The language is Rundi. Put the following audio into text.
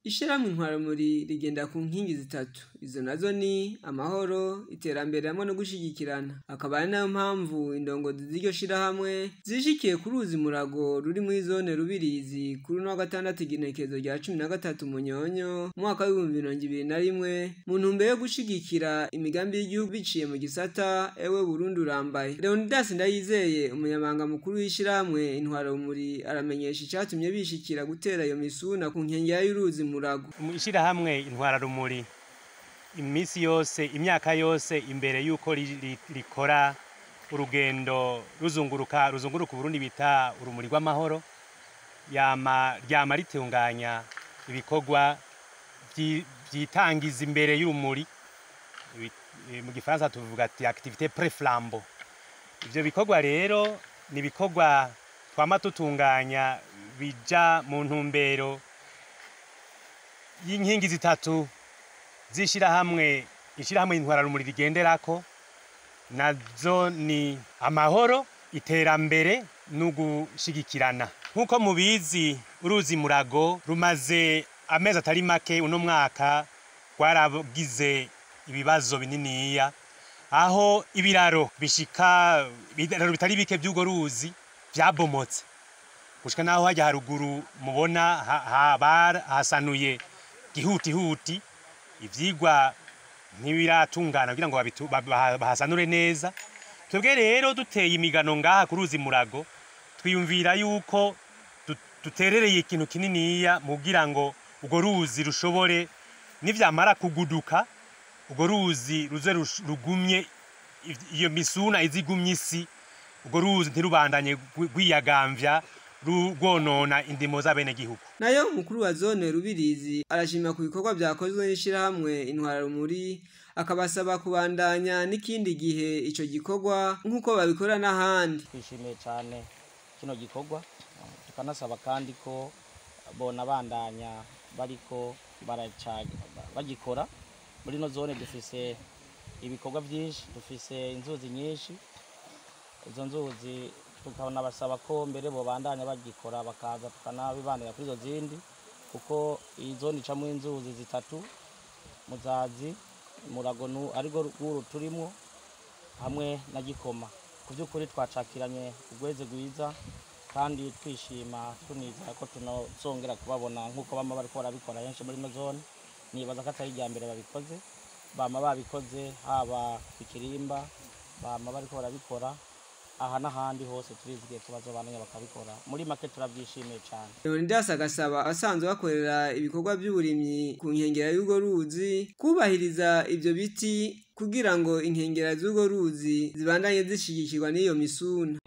ishirahamwe intwarumuri rigenda ku nkingi zitatu izo nazo ni amahoro iterambere hamwe no gushigikirana akaba ari nayo mpamvu indongozi z'iryo shirahamwe zishikiye ku ruzi murago ruri muri zone rubirizi kuri uno wa gatandatu igenekerezo rya cumi na gatatu munyonyo mu mwaka w'ibihumbi mirongo ibiri na rimwe mu ntumbero yo gushigikira imigambi y'igihugu biciye mu gisata ewe burundi urambaye leonidas ndayizeye umunyamabanga mukuru w'ishirahamwe intwarumuri aramenyesha icatumye bishikira gutera iyo misuna ku nkengera y'uruzi murago ishirahamwe intwararumuri iminsi yose imyaka yose imbere y'uko ri- ri- rikora urugendo ruzunguruka ruzunguruka uburundi bita urumuri rw'amahoro yama ryama ritunganya ibikorwa vyi- vyitangiza imbere y'urumuri Ibi- eh, mu gifaransa tuvuga ati activité pré-flambeau ivyo bikorwa rero ni ibikorwa twama tutunganya bija mu ntumbero y'inkingi zitatu z'ishirahamwe ishirahamwe intwararumuri rigenderako nazo ni amahoro iterambere n'ugushigikirana nk'uko mubizi uruzi murago rumaze amezi atari make uno mwaka rwaragize ibibazo bininiya aho ibiraro bishika ibiraro bitari bike by'urwo ruzi byabomotse gushika naho hajya haruguru mubona ha- ha- barahasanuye gihutihuti ivyigwa ntibiratungana kugira ngo babitu- ba- ba- bahasanure neza twebwe rero duteye imigano ngaha ku ruzi murago twiyumvira yuko du- duterereye ikintu kininiya mu kugira ngo urwo ruzi rushobore nivyamara kuguduka urwo ruzi ruze rush- rugumye iv- iyo misuna izigumye isi urwo ruzi ntirubandanye gwi- rwiyagamvya ru- rwonona indimo z'abenegihugu nayo umukuru wa zone rubirizi arashima ku bikorwa vyakozwe n'ishirahamwe intwararumuri akabasaba kubandanya n'ikindi gihe ico gikorwa nk'uko babikora n'ahandi twishimiye cyane kino gikorwa tukanasaba kandi ko bona bandanya bariko baraca- bagikora muri ino zone dufise ibikorwa byinshi dufise inzuzi nyinshi izo nzuzi tukanabasaba ko mbere bobandanya bagikora bakaza tukanabibanira kuri izo zindi kuko iyi zone icamo inzuzi zitatu muzazi muragonu arirwo rwuru turimo hamwe na gikoma ku by'ukuri twacakiranye urweze rwiza kandi twishima tunizera ko tunazongera kubabona nk'uko bama bariko barabikora henshi muri ino zone nibaza ko atari irya mbere babikoze bama babikoze haba ku kirimba bama bariko barabikora aha n'ahandi hose turizigiye ko bazobandanya bakabikora muri make turabyishimiye cyane leonidas agasaba abasanzwe bakorera ibikorwa by'uburimyi ku nkengera y'urwo ruzi kubahiriza ivyo biti kugira ngo inkengera z'urwo ruzi zibandanye zishigikirwa n'iyo misuna